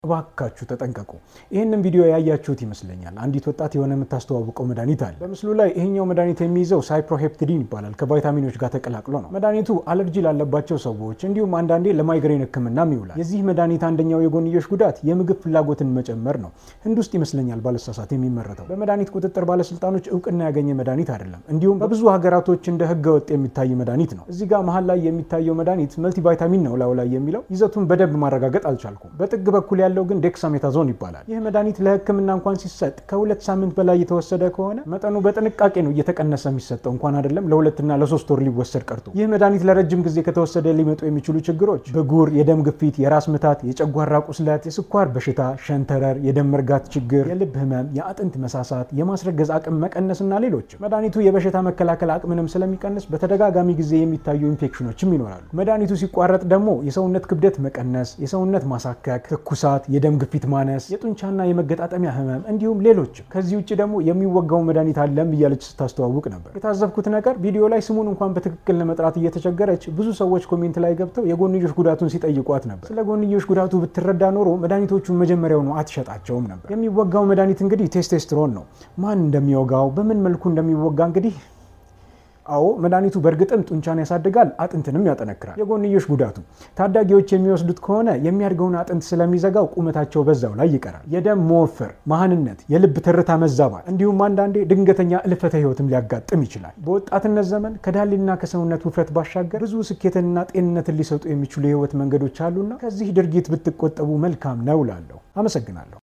እባካችሁ ተጠንቀቁ። ይህንን ቪዲዮ ያያችሁት ይመስለኛል። አንዲት ወጣት የሆነ የምታስተዋውቀው መድኃኒት አለ። በምስሉ ላይ ይሄኛው መድኃኒት የሚይዘው ሳይፕሮሄፕቲዲን ይባላል። ከቫይታሚኖች ጋር ተቀላቅሎ ነው። መድኃኒቱ አለርጂ ላለባቸው ሰዎች እንዲሁም አንዳንዴ ለማይግሬን ሕክምናም ይውላል። የዚህ መድኃኒት አንደኛው የጎንዮሽ ጉዳት የምግብ ፍላጎትን መጨመር ነው። ህንድ ውስጥ ይመስለኛል ባለሳሳት የሚመረተው። በመድኃኒት ቁጥጥር ባለስልጣኖች እውቅና ያገኘ መድኃኒት አይደለም። እንዲሁም በብዙ ሀገራቶች እንደ ህገ ወጥ የሚታይ መድኃኒት ነው። እዚህ ጋር መሀል ላይ የሚታየው መድኃኒት መልቲቫይታሚን ነው ላዩ ላይ የሚለው ይዘቱን በደንብ ማረጋገጥ አልቻልኩም። በጥግ በኩል ያለው ግን ዴክሳሜታዞን ይባላል። ይህ መድኃኒት ለህክምና እንኳን ሲሰጥ ከሁለት ሳምንት በላይ የተወሰደ ከሆነ መጠኑ በጥንቃቄ ነው እየተቀነሰ የሚሰጠው እንኳን አይደለም ለሁለትና ለሶስት ወር ሊወሰድ ቀርቶ። ይህ መድኃኒት ለረጅም ጊዜ ከተወሰደ ሊመጡ የሚችሉ ችግሮች ብጉር፣ የደም ግፊት፣ የራስ ምታት፣ የጨጓራ ቁስለት፣ የስኳር በሽታ፣ ሸንተረር፣ የደም መርጋት ችግር፣ የልብ ህመም፣ የአጥንት መሳሳት፣ የማስረገዝ አቅም መቀነስና ሌሎችም። መድኃኒቱ የበሽታ መከላከል አቅምንም ስለሚቀንስ በተደጋጋሚ ጊዜ የሚታዩ ኢንፌክሽኖችም ይኖራሉ። መድኃኒቱ ሲቋረጥ ደግሞ የሰውነት ክብደት መቀነስ፣ የሰውነት ማሳከክ፣ ትኩሳት የደም ግፊት ማነስ፣ የጡንቻና የመገጣጠሚያ ህመም እንዲሁም ሌሎችም። ከዚህ ውጭ ደግሞ የሚወጋው መድኃኒት አለም እያለች ስታስተዋውቅ ነበር። የታዘብኩት ነገር ቪዲዮ ላይ ስሙን እንኳን በትክክል ለመጥራት እየተቸገረች ብዙ ሰዎች ኮሜንት ላይ ገብተው የጎንዮሽ ጉዳቱን ሲጠይቋት ነበር። ስለ ጎንዮሽ ጉዳቱ ብትረዳ ኖሮ መድኃኒቶቹን መጀመሪያውኑ አትሸጣቸውም ነበር። የሚወጋው መድኃኒት እንግዲህ ቴስቴስትሮን ነው። ማን እንደሚወጋው በምን መልኩ እንደሚወጋ እንግዲህ አዎ መድኃኒቱ በእርግጥም ጡንቻን ያሳድጋል፣ አጥንትንም ያጠነክራል። የጎንዮሽ ጉዳቱ ታዳጊዎች የሚወስዱት ከሆነ የሚያድገውን አጥንት ስለሚዘጋው ቁመታቸው በዛው ላይ ይቀራል። የደም መወፈር፣ መሃንነት፣ የልብ ትርታ መዛባት እንዲሁም አንዳንዴ ድንገተኛ እልፈተ ህይወትም ሊያጋጥም ይችላል። በወጣትነት ዘመን ከዳሌና ከሰውነት ውፍረት ባሻገር ብዙ ስኬትንና ጤንነትን ሊሰጡ የሚችሉ የህይወት መንገዶች አሉና ከዚህ ድርጊት ብትቆጠቡ መልካም ነው እላለሁ። አመሰግናለሁ።